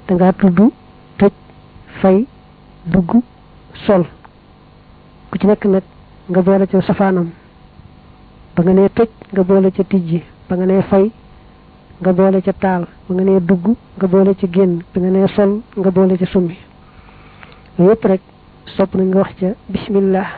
dangaa tudd tëj fay dugg sol ku ci nekk nag nga boole ca safaanam ba nga nee tëj nga boole ca tijji ba nga nee fay nga boole ca taal ba nga nee dugg nga boole ca génn ba nga nee sol nga boole ca summi yooyu yëpp rek sopp nañ nga wax ca bismillah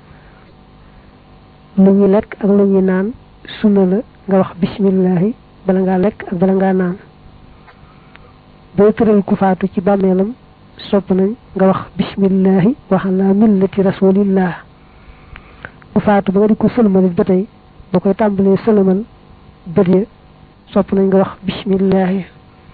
lu ñuy lekk ak lu ñuy naan sunna la nga wax bismillahi bala ngaa lekk ak bala ngaa naan boo tëral ku faatu ci bàmmeelam sopp nañ nga wax bismillahi wa ala millati rasulillah ku faatu ba nga di ko sëlmalit ba tey boo koy tàmbalee sëlmal bët ya sopp nañ nga wax bismillahi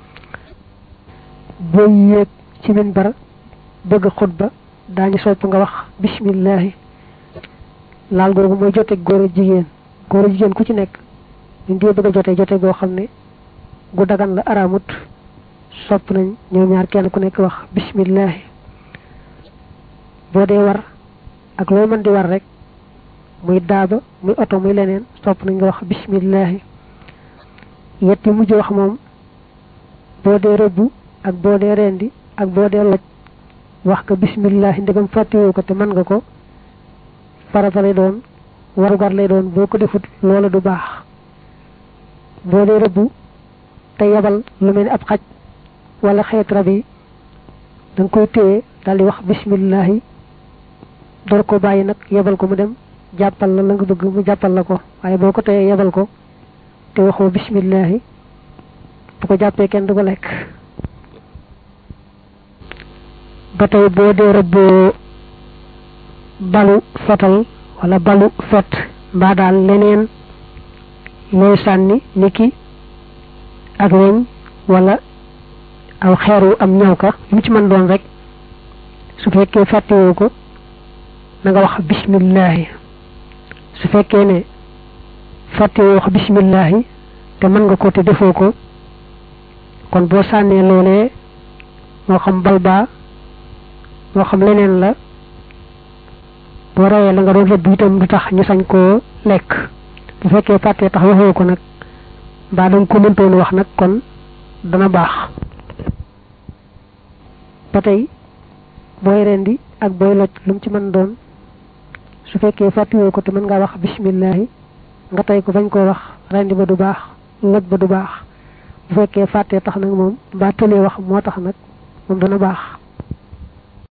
boo yéeg ci minbar bëgg xutba daañu sopp nga wax bismillahi laal googu mooy jote góor a jigéen góor a jigéen ku ci nekk ñu ngi bëgg a jote jote goo xam ne gu dagan la araamut sopp nañ ñoom ñaar kenn ku nekk wax bismillahi boo dee war ak loo mën di war rek muy daaba muy oto muy leneen sopp nañ nga wax bismillahi yetti mujj wax moom boo dee rëbbu ak boo dee rendi ak boo dee loj wax ko bismillahi ndegam fàttewoo ko te mën nga ko farata lay doon warugar lay doon boo ko defut loola du baax boo dee rëbbu te yebal lu mel ni ab xaj wala xeet rab yi da nga koy téye daal di wax bismillahi door ko bàyyi nag yebal ko mu dem jàppal la la nga bëgg mu jàppal la ko waaye boo ko téyee yebal ko te waxoo bismillahi bu ko jàppee kenn du ko lekk ba tey boo dee rëbboo balu fetal wala balu fet mbaa daal leneen looy sànni niki ak weñ wala aw xeeru am ñaw ka lu ci mën doon rek su fekkee fàttewoo ko na nga wax bismillahi su fekkee ne fàttewoo wax bismillahi te mën nga ko te defoo ko kon boo sànnee loolee moo xam bal baa moo xam leneen la boo rayee la nga doon rëbb itam du tax ñu sañ koo lekk bu fekkee fàttee tax waxoo ko nag mbaa danga ko mëntoon wax nag kon dana baax ba tey booy rendi ak booy loj lu mu ci mën doon su fekkee fàttewoo ko te mën ngaa wax bismillahi nga tey ko bañ koo wax rendi ba du baax loj ba du baax bu fekkee fàttee tax nag moom mbaa tëlee wax moo tax nag moom dana baax